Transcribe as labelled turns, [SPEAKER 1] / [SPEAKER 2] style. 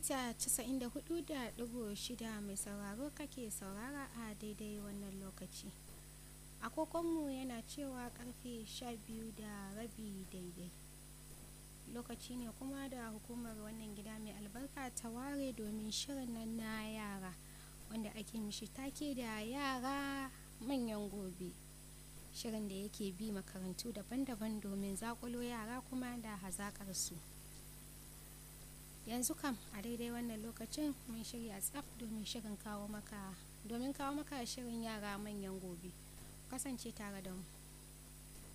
[SPEAKER 1] mita 94.6 mai sauraro kake saurara a daidai wannan lokaci agogonmu yana cewa karfe 12 da rabi daidai lokaci ne kuma da hukumar wannan gida mai albarka ta ware domin shirin nan na yara wanda ake mishi take da yara manyan gobe shirin da yake bi makarantu daban-daban domin zakulo yara kuma da hazakar su yanzu kam a daidai wannan lokacin mun shirya tsaf domin shirin kawo maka domin kawo maka shirin yara manyan gobe kasance tare da mu